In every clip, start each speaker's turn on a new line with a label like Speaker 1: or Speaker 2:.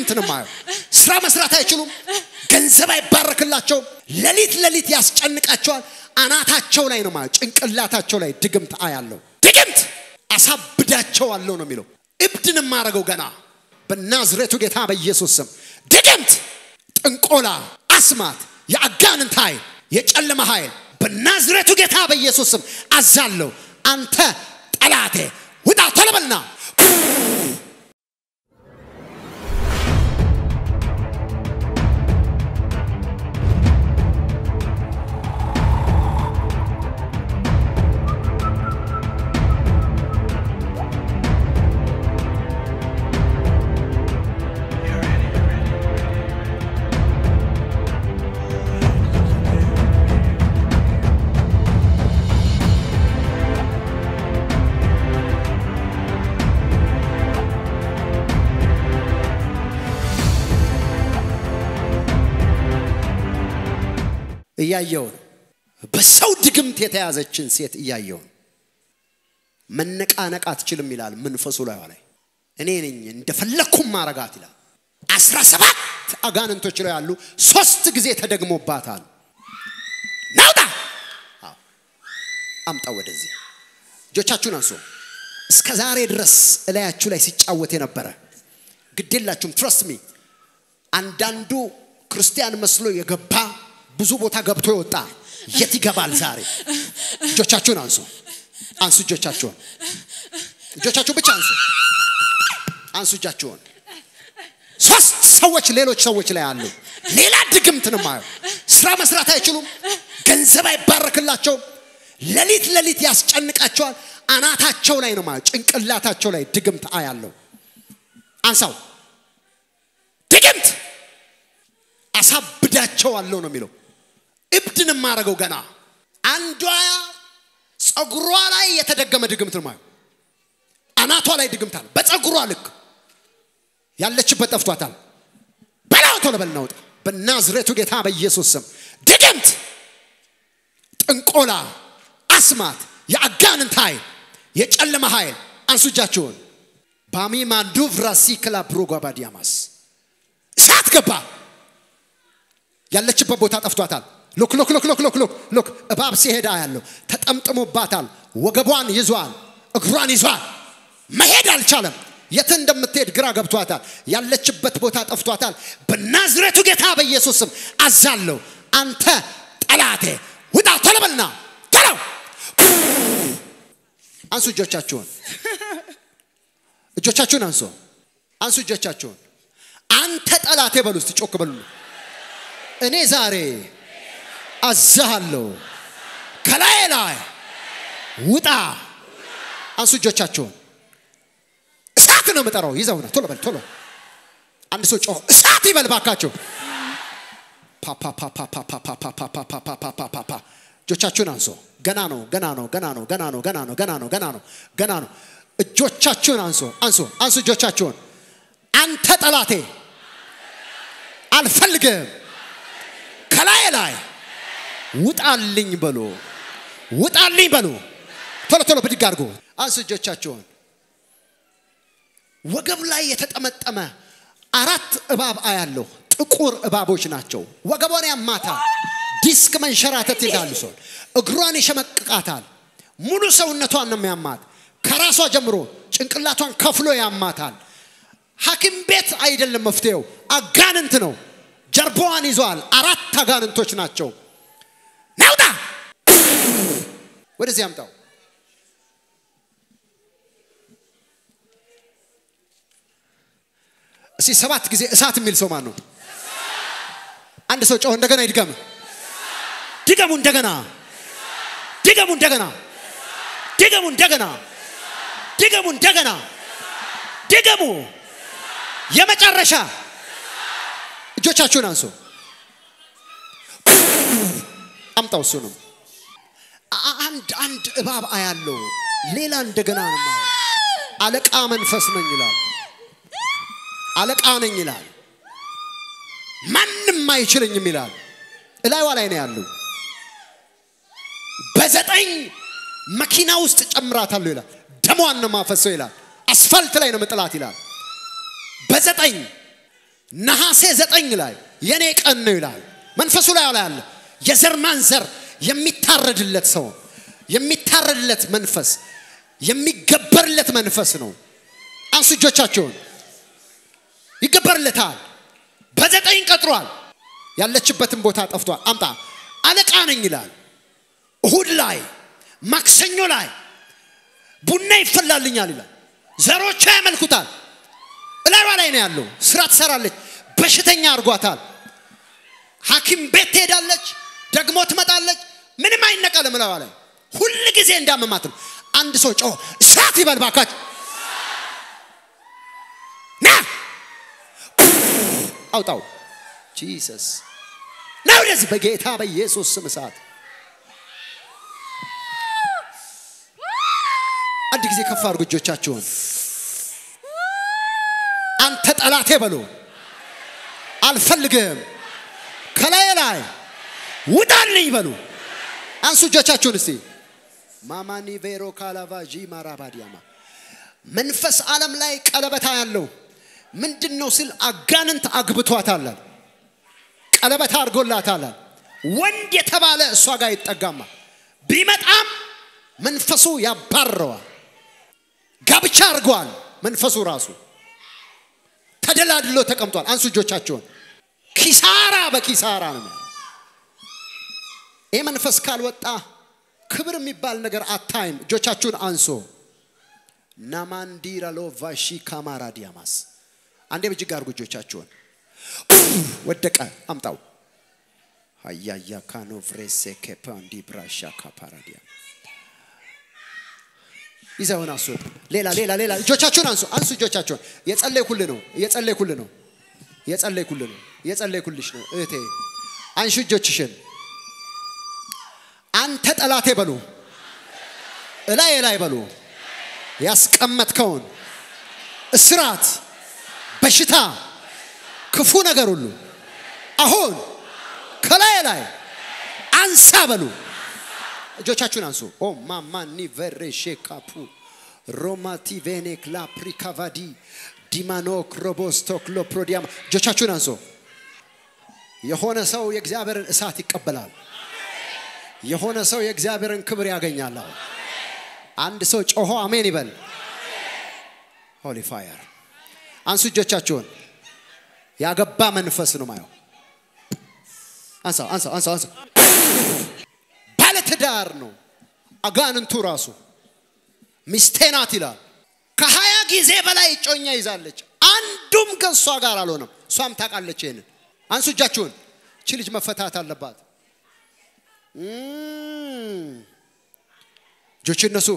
Speaker 1: ድግምት ነው የማየው። ስራ መስራት አይችሉም። ገንዘብ አይባረክላቸውም። ሌሊት ሌሊት ያስጨንቃቸዋል። አናታቸው ላይ ነው የማየው። ጭንቅላታቸው ላይ ድግምት አያለው። ድግምት አሳብዳቸዋለሁ ነው የሚለው። እብድን የማረገው ገና በናዝሬቱ ጌታ በኢየሱስ ስም ድግምት፣ ጥንቆላ፣ አስማት፣ የአጋንንት ኃይል፣ የጨለማ ኃይል በናዝሬቱ ጌታ በኢየሱስ ስም አዛለሁ። አንተ ጠላቴ ውጣ ቶሎ በልና እያየውን በሰው ድግምት የተያዘችን ሴት እያየውን መነቃነቅ አትችልም ይላል መንፈሱ ላይ ላይ እኔ ነኝ እንደፈለግኩም ማረጋት ይላል። አስራ ሰባት አጋንንቶች ላይ ያሉ ሶስት ጊዜ ተደግሞባታል። ናውጣ አዎ፣ አምጣ ወደዚህ እጆቻችሁን አንሱ። እስከ ዛሬ ድረስ እላያችሁ ላይ ሲጫወት የነበረ ግዴላችሁም ትረስት ሚ አንዳንዱ ክርስቲያን መስሎ የገባ ብዙ ቦታ ገብቶ የወጣ የት ይገባል ዛሬ? እጆቻችሁን አንሱ፣ አንሱ እጆቻችሁን፣ እጆቻችሁን ብቻ አንሱ፣ አንሱ እጃችሁን። ሶስት ሰዎች ሌሎች ሰዎች ላይ አሉ። ሌላ ድግምት ነው የማየው። ስራ መስራት አይችሉም። ገንዘብ አይባረክላቸውም። ሌሊት ሌሊት ያስጨንቃቸዋል። አናታቸው ላይ ነው የማየው። ጭንቅላታቸው ላይ ድግምት አያለው። አንሳው ድግምት አሳብዳቸዋለሁ ነው የሚለው። እብድን የማደርገው ገና አንዷ ጸጉሯ ላይ የተደገመ ድግምት ነው የማየው። አናቷ ላይ ድግምት አለ። በጸጉሯ ልክ ያለችበት ጠፍቷታል። በላው ቶሎ በል እናውጣ። በናዝሬቱ ጌታ በኢየሱስ ስም ድግምት፣ ጥንቆላ፣ አስማት፣ የአጋንንት ኃይል፣ የጨለማ ኃይል አንሱ እጃችሁን። ባሚማንዱ ቭራሲክላ ብሮጓባዲያማስ እሳት ገባ። ያለችበት ቦታ ጠፍቷታል። ሉክ ሉክ ሉክ ሉክ ሉክ ሉክ ሉክ እባብ ሲሄዳ ያለው ተጠምጥሞባታል። ወገቧን ይዟል፣ እግሯን ይዟል። መሄድ አልቻለም። የት እንደምትሄድ ግራ ገብቷታል። ያለችበት ቦታ ጠፍቷታል። በናዝሬቱ ጌታ በኢየሱስ ስም አዛለሁ። አንተ ጠላቴ ውጣ! ቶሎ በልና ቶሎ አንሱ እጆቻችሁን፣ እጆቻችሁን አንሱ፣ አንሱ እጆቻችሁን። አንተ ጠላቴ በሉ እስቲ ጮክ በሉ። እኔ ዛሬ አዛሃለሁ ከላይ ላይ ውጣ። አንሱ እጆቻችሁን። እሳት ነው የምጠራው። ይዘው ነው ቶሎ በል ቶሎ። አንድ ሰው ጮህ እሳት ይበል ባካችሁ። ፓፓፓፓፓፓፓፓፓፓፓፓፓፓ እጆቻችሁን አንሱ። ገና ነው ገና ነው ገና ነው ገና ነው ገና ነው ገና ነው ገና ነው ገና ነው። እጆቻችሁን አንሱ አንሱ አንሱ እጆቻችሁን። አንተ ጠላቴ አልፈልግም ከላይ ላይ ውጣልኝ በሉ ውጣልኝ በሉ። ቶሎ ቶሎ ብድግ አድርጎ አንሱ እጆቻችሁን። ወገብ ላይ የተጠመጠመ አራት እባብ አያለሁ። ጥቁር እባቦች ናቸው። ወገቧን ያማታል። ዲስክ መንሸራተት ይላሉ ሰው እግሯን ይሸመቅቃታል። ሙሉ ሰውነቷን ነው የሚያማት። ከራሷ ጀምሮ ጭንቅላቷን ከፍሎ ያማታል። ሐኪም ቤት አይደለም መፍትሄው፣ አጋንንት ነው። ጀርባዋን ይዟል። አራት አጋንንቶች ናቸው። ናውጣ ወደዚህ አምጣው። እስቲ ሰባት ጊዜ እሳት የሚል ሰው ማን ነው? አንድ ሰው ጮህ እንደገና ይድገም። ድገሙ እንደገና፣ ድገሙ እንደገና፣ ድገሙ እንደገና፣ ድገሙ እንደገና፣ ድገሙ። የመጨረሻ እጆቻችሁን አንሱ። አምጣው እሱንም አንድ አንድ እባብ አያለው። ሌላ እንደገና ነው የማየው። አለቃ መንፈስ ነኝ ይላል። አለቃ ነኝ ይላል። ማንም አይችለኝም ይላል። እላይዋ ላይ ነው ያለው። በዘጠኝ መኪና ውስጥ ጨምራታለሁ ይላል። ደሟን ነው ማፈሰው ይላል። አስፋልት ላይ ነው መጥላት ይላል። በዘጠኝ ነሐሴ ዘጠኝ ላይ የኔ ቀን ነው ይላል። መንፈሱ ላይ ላይ አለ የዘር ማንዘር የሚታረድለት ሰው የሚታረድለት መንፈስ የሚገበርለት መንፈስ ነው። አንሱ እጆቻቸውን። ይገበርለታል። በዘጠኝ ቀጥሯል። ያለችበትን ቦታ ጠፍቷል። አምጣ አለቃ ነኝ ይላል። እሁድ ላይ ማክሰኞ ላይ ቡና ይፈላልኛል ይላል። ዘሮቿ ያመልኩታል። እላሯ ላይ ነው ያለው። ስራ ትሰራለች። በሽተኛ አድርጓታል። ሐኪም ቤት ትሄዳለች፣ ደግሞ ትመጣለች። ምንም አይነቀልም። እላሯ ላይ ሁል ጊዜ እንዳመማት ነው። አንድ ሰው ጮሆ እሳት ይበል ባካችሁ ና አውጣው። ጂሰስ ና ወደዚህ በጌታ በኢየሱስ ስም እሳት አንድ ጊዜ ከፍ አድርጉ እጆቻችሁን። አንተ ጠላቴ በሉ፣ አልፈልግህም፣ ከላይ ላይ ውጣልኝ በሉ። አንሱ እጆቻችሁን እስቲ። ማማኒ ቬሮ ካላቫጂ ማራባዲያማ መንፈስ ዓለም ላይ ቀለበታ ያለው ምንድን ነው ስል አጋንንት አግብቷታል፣ ቀለበታ አድርጎላታል። ወንድ የተባለ እሷ ጋር ይጠጋማ ቢመጣም መንፈሱ ያባረዋል። ጋብቻ አድርገዋል። መንፈሱ ራሱ ተደላድሎ ተቀምጧል። አንሱ እጆቻቸውን። ኪሳራ በኪሳራ ነው። ይህ መንፈስ ካልወጣ ክብር የሚባል ነገር አታይም። እጆቻችሁን አንሶ ናማንዲራሎ ቫሺ ካማራ ዲያማስ አንዴ ብጅግ አድርጉ እጆቻችሁን። ወደቀ። አምጣው ሀያያ ካኖ ቭሬሴ ኬፓንዲ ብራሻ ካፓራዲያ ይዘውን አስወጥ። ሌላ ሌላ ሌላ እጆቻችሁን አንሱ አንሱ እጆቻችሁን። የጸለይኩልህ ነው የጸለይኩልህ ነው የጸለይኩልህ ነው የጸለይኩልሽ ነው እህቴ። አንሹ እጆችሽን። አንተ ጠላቴ በሉ እላይ ላይ በሉ ያስቀመጥከውን እስራት፣ በሽታ፣ ክፉ ነገር ሁሉ አሁን ከላይ ላይ አንሳ በሉ። እጆቻችሁን አንሱ። ኦ ማማኒ ቨሬ ሼካፑ ሮማቲ ቬኔክ ላፕሪካቫዲ ዲማኖክ ሮቦስቶክ ሎፕሮዲያማ እጆቻችሁን አንሱ። የሆነ ሰው የእግዚአብሔርን እሳት ይቀበላል። የሆነ ሰው የእግዚአብሔርን ክብር ያገኛል። አንድ ሰው ጮሆ አሜን ይበል። ሆሊ ፋየር አንሱ እጆቻችሁን። ያገባ መንፈስ ነው ማየው። አንሳው አንሳው አንሳው አንሳው። ባለትዳር ነው አጋንንቱ ራሱ ሚስቴ ናት ይላል። ከሀያ ጊዜ በላይ እጮኛ ይዛለች። አንዱም ከእሷ ጋር አልሆነም። እሷም ታውቃለች ይሄንን። አንሱ እጃችሁን። እቺ ልጅ መፈታት አለባት። እጆች እነሱ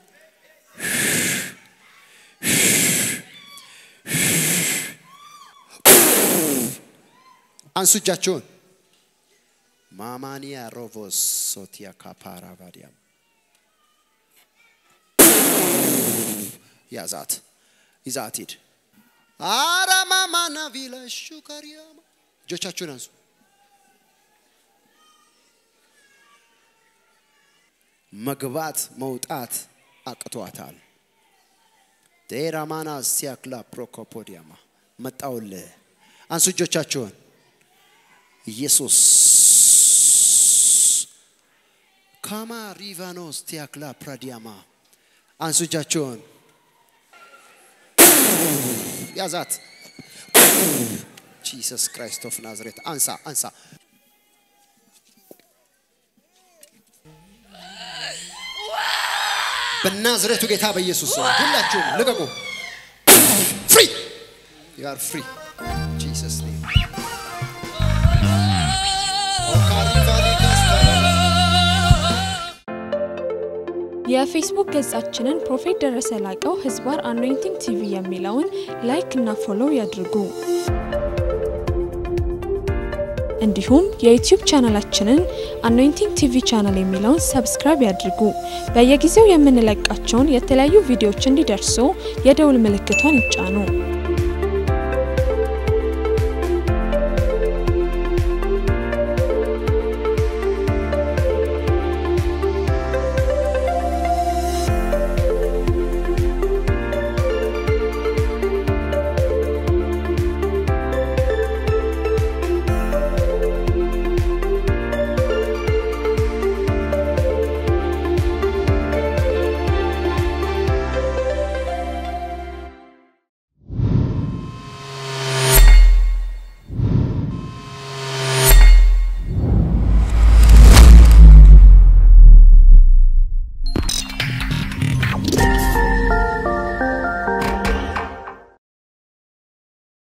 Speaker 1: አንሱ እጃችሁን። ማማኒያ ሮቮስ ሶቲያ ካፓራ ባዲያም ያዛት ይዛት ሂድ። አረ ማማና ቪላሹ ካሪያማ እጆቻችሁን አንሱ። መግባት መውጣት አቅቷታል። ቴራማና ሲያክላ ፕሮኮፖዲያማ መጣውልህ። አንሱ እጆቻችሁን። ኢየሱስ ካማ ሪቫኖስ ቲያክላ ፕራዲያማ አንሱ እጃችሁን። ያዛት ጂሰስ ክራይስት ኦፍ ናዝሬት አንሳ አንሳ በናዝሬቱ ጌታ በኢየሱስ ስም ሁላችሁም ልቀቁ። ፍሪ ዩ አር ፍሪ ጂሰስ ኔም
Speaker 2: የፌስቡክ ገጻችንን ፕሮፌት ደረሰ ላቀው ህዝባር አኖይንቲንግ ቲቪ የሚለውን ላይክ እና ፎሎው ያድርጉ። እንዲሁም የዩቲዩብ ቻናላችንን አኖይንቲንግ ቲቪ ቻናል የሚለውን ሰብስክራይብ ያድርጉ። በየጊዜው የምንለቃቸውን የተለያዩ ቪዲዮዎች እንዲደርሱ የደውል ምልክቷን ይጫኑ።